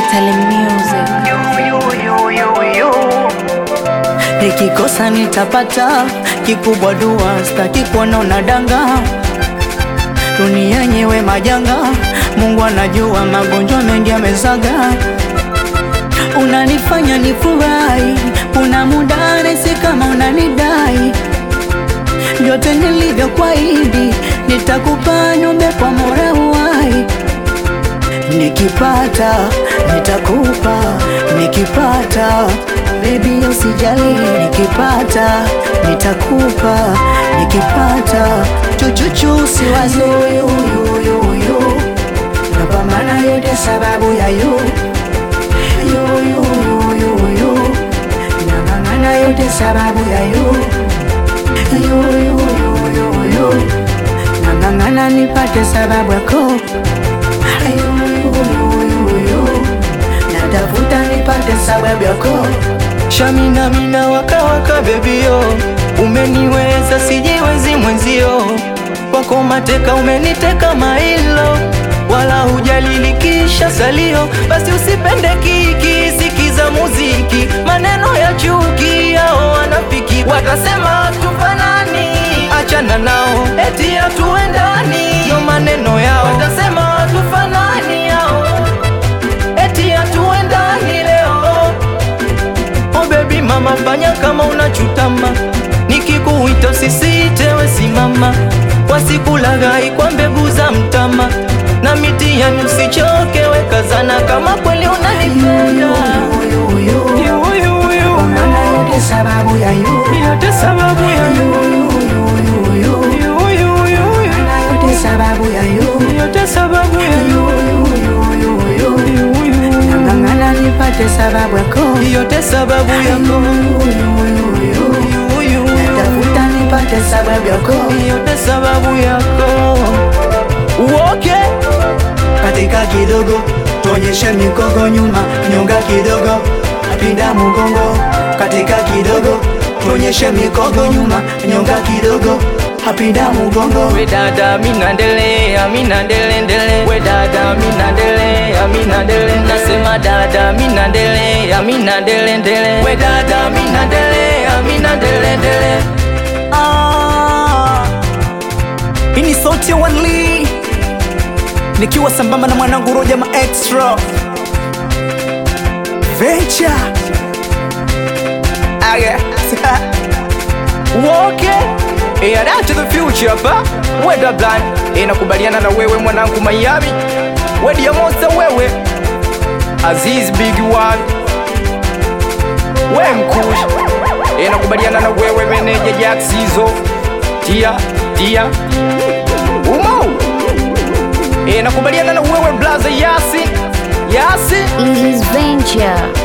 Atali Music. Nikikosa nitapata kikubwa, dua staki kuona unadanga. Dunia yenyewe majanga, Mungu anajua magonjwa mengi yamezaga. Unanifanya nifurahi, kuna muda nahisi kama unanidai. Vyote nilivyokuahidi nitakupa, niombe kwa mola uwai Nikipata nitakupa, nikipata baby usijali, nikipata nitakupa, nikipata chuchuchu usiwazi yuyuyuyu, napambana yote sababu ya yu yuyuyuyu, nang'ang'ana yote sababu ya yu yuyuyuyu, nang'ang'ana nipate sababu yako Ayuyuyuyu, natafuta nipate sababu yako Shamina mina waka waka bebio, umeniweza sijiwezi mwenzio, wako mateka umeniteka mailo, wala hujalilikisha salio, basi usipende kiki, sikiza muziki, maneno ya chuki yao wanafiki, watasema tufanani, achana nao, eti hatuendani, no maneno yao, watasema tufanani yao, eti hatuendani leo Oh baby mama, fanya kama unachutama, nikikuita usisite, we simama, wasikulaghai kwa mbegu za mtama, na mitihani usichoke, we kazana kama kweli unanipenda. Yuyuyuyu, Maana yote sababu ya yu yote sababu ya Yuyuyuyu, yuyuyuyu, maana yote sababu ya yu yote sababu ya Yuyuyuyu, yuyuyu, nang'ang'ana nipate sababu yako yote sababu yako Yuyuyuyu, Yuyu, natafuta nipate sababu yako yote sababu yako uoke katika kidogo, tuonyeshe mikogo nyuma, nyonga kidogo, pinda mgongo. Katika kidogo, tuonyeshe mikogo nyuma, nyonga kidogo, pinda mgongo. We dada mina ndelea mina ndele ndele We dada mina ndelea mina ndele Nasema dada mina ndelea mina ndele ndele We dada mina ndelea mina ndele ndele Ah, hii ni sauti ya Wanli nikiwa sambamba na mwanangu Roja ma extra Venture ah, yeah. Uoke Yeah, that's the future hapa We da blind Inakubaliana na wewe mwanangu Miami We diamosa wewe Aziz big one We mkush Inakubaliana na wewe meneja Jack Sizo Tia Tia Umo Inakubaliana na wewe blaza Yasi Yasi This is Venture.